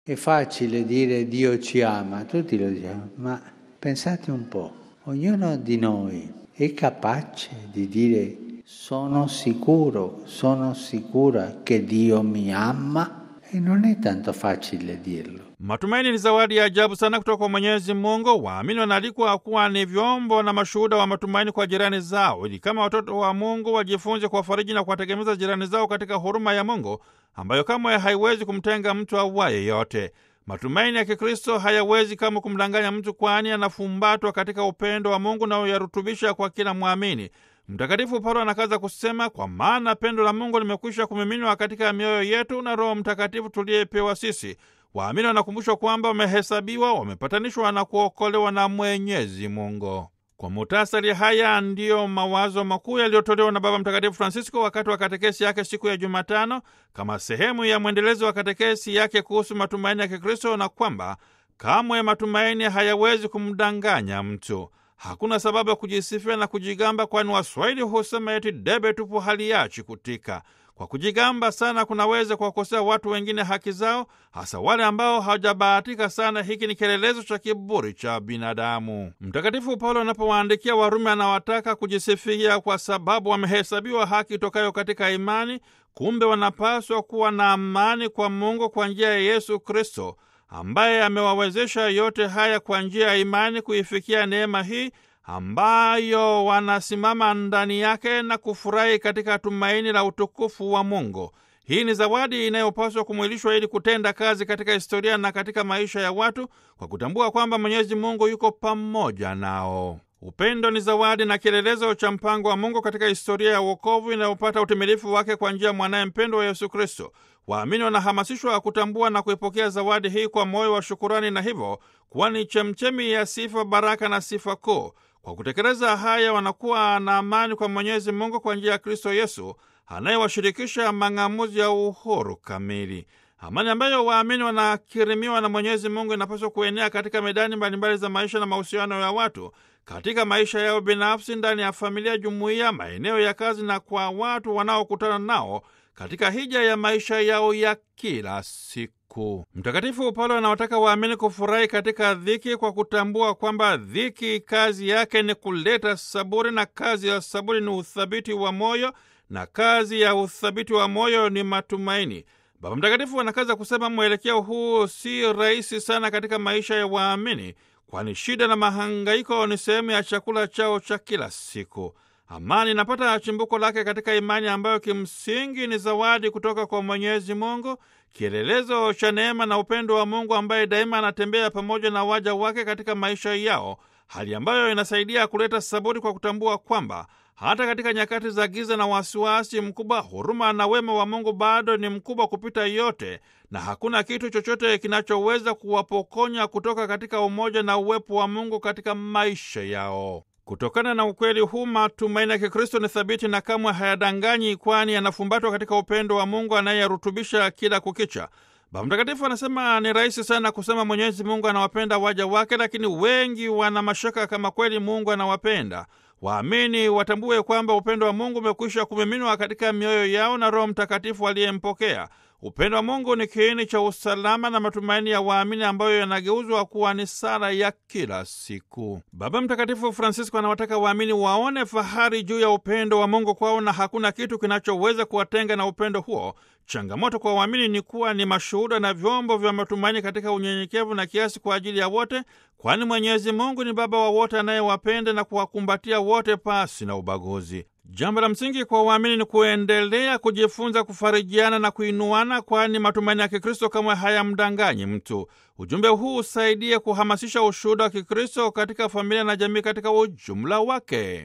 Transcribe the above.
È facile dire Dio ci ama, tutti lo diciamo, ma pensate un po', ognuno di noi è capace di dire sono sicuro, sono sicura che Dio mi ama? E non è tanto facile dirlo. Matumaini ni zawadi ya ajabu sana kutoka kwa Mwenyezi Mungu. Waamini wanaalikwa kuwa ni vyombo na mashuhuda wa matumaini kwa jirani zao, ili kama watoto wa Mungu wajifunze kuwafariji na kuwategemeza jirani zao katika huruma ya Mungu ambayo kamwe haiwezi kumtenga mtu awaye yote. Matumaini ya Kikristo hayawezi kama kumdanganya mtu, kwani anafumbatwa katika upendo wa Mungu na uyarutubisha kwa kila mwamini. Mtakatifu Paulo anakaza kusema, kwa maana pendo la Mungu limekwisha kumiminwa katika mioyo yetu na Roho Mtakatifu tuliyepewa sisi. Waamini wanakumbushwa kwamba wamehesabiwa, wamepatanishwa na kuokolewa na Mwenyezi Mungu. Kwa muhtasari, haya ndiyo mawazo makuu yaliyotolewa na Baba Mtakatifu Francisco wakati wa katekesi yake siku ya Jumatano kama sehemu ya mwendelezo wa katekesi yake kuhusu matumaini ya Kikristo, na kwamba kamwe matumaini hayawezi kumdanganya mtu. Hakuna sababu ya kujisifia na kujigamba, kwani Waswahili husema eti debe tupu haliachi kutika. Kwa kujigamba sana kunaweza kuwakosea watu wengine haki zao, hasa wale ambao hawajabahatika sana. Hiki ni kielelezo cha kiburi cha binadamu. Mtakatifu Paulo anapowaandikia Warumi anawataka kujisifia kwa sababu wamehesabiwa haki tokayo katika imani. Kumbe wanapaswa kuwa na amani kwa Mungu kwa njia ya Yesu Kristo ambaye amewawezesha yote haya kwa njia ya imani kuifikia neema hii ambayo wanasimama ndani yake na kufurahi katika tumaini la utukufu wa Mungu. Hii ni zawadi inayopaswa kumwilishwa ili kutenda kazi katika historia na katika maisha ya watu kwa kutambua kwamba Mwenyezi Mungu yuko pamoja nao. Upendo ni zawadi na kielelezo cha mpango wa Mungu katika historia ya wokovu inayopata utimilifu wake kwa njia ya mwanaye mpendwa wa Yesu Kristo. Waamini wanahamasishwa kutambua na kuipokea zawadi hii kwa moyo wa shukurani, na hivyo kuwa ni chemchemi ya sifa, baraka na sifa kuu. Kwa kutekeleza haya, wanakuwa na amani kwa Mwenyezi Mungu kwa njia ya Kristo Yesu anayewashirikisha mang'amuzi ya uhuru kamili. Amani ambayo waamini wanakirimiwa na Mwenyezi Mungu inapaswa kuenea katika medani mbalimbali za maisha na mahusiano ya watu, katika maisha yao binafsi, ndani ya familia, jumuiya, maeneo ya kazi na kwa watu wanaokutana nao katika hija ya maisha yao ya kila siku. Mtakatifu Paulo anawataka waamini kufurahi katika dhiki kwa kutambua kwamba dhiki kazi yake ni kuleta saburi, na kazi ya saburi ni uthabiti wa moyo, na kazi ya uthabiti wa moyo ni matumaini. Baba Mtakatifu anakaza kusema mwelekeo huu si rahisi sana katika maisha ya waamini, kwani shida na mahangaiko ni sehemu ya chakula chao cha kila siku. Amani inapata chimbuko lake katika imani ambayo kimsingi ni zawadi kutoka kwa Mwenyezi Mungu, kielelezo cha neema na upendo wa Mungu ambaye daima anatembea pamoja na waja wake katika maisha yao, hali ambayo inasaidia kuleta saburi kwa kutambua kwamba hata katika nyakati za giza na wasiwasi mkubwa, huruma na wema wa Mungu bado ni mkubwa kupita yote, na hakuna kitu chochote kinachoweza kuwapokonya kutoka katika umoja na uwepo wa Mungu katika maisha yao. Kutokana na ukweli huu, matumaini ya Kikristo ni thabiti na kamwe hayadanganyi, kwani yanafumbatwa katika upendo wa Mungu anayerutubisha kila kukicha. Baba Mtakatifu anasema ni rahisi sana kusema Mwenyezi Mungu anawapenda waja wake, lakini wengi wana mashaka kama kweli Mungu anawapenda. Waamini watambue kwamba upendo wa Mungu umekwisha kumiminwa katika mioyo yao na Roho Mtakatifu aliyempokea. Upendo wa Mungu ni kiini cha usalama na matumaini ya waamini ambayo yanageuzwa kuwa ni sala ya kila siku. Baba Mtakatifu Francisco anawataka waamini waone fahari juu ya upendo wa Mungu kwao na hakuna kitu kinachoweza kuwatenga na upendo huo. Changamoto kwa waamini ni kuwa ni mashuhuda na vyombo vya matumaini katika unyenyekevu na kiasi kwa ajili ya wote, kwani Mwenyezi Mungu ni Baba wa wote anayewapenda na kuwakumbatia wote pasi na ubaguzi. Jambo la msingi kwa waamini ni kuendelea kujifunza kufarijiana na kuinuana, kwani matumaini ya Kikristo kamwe hayamdanganyi mtu. Ujumbe huu usaidie kuhamasisha ushuhuda wa Kikristo katika familia na jamii katika ujumla wake.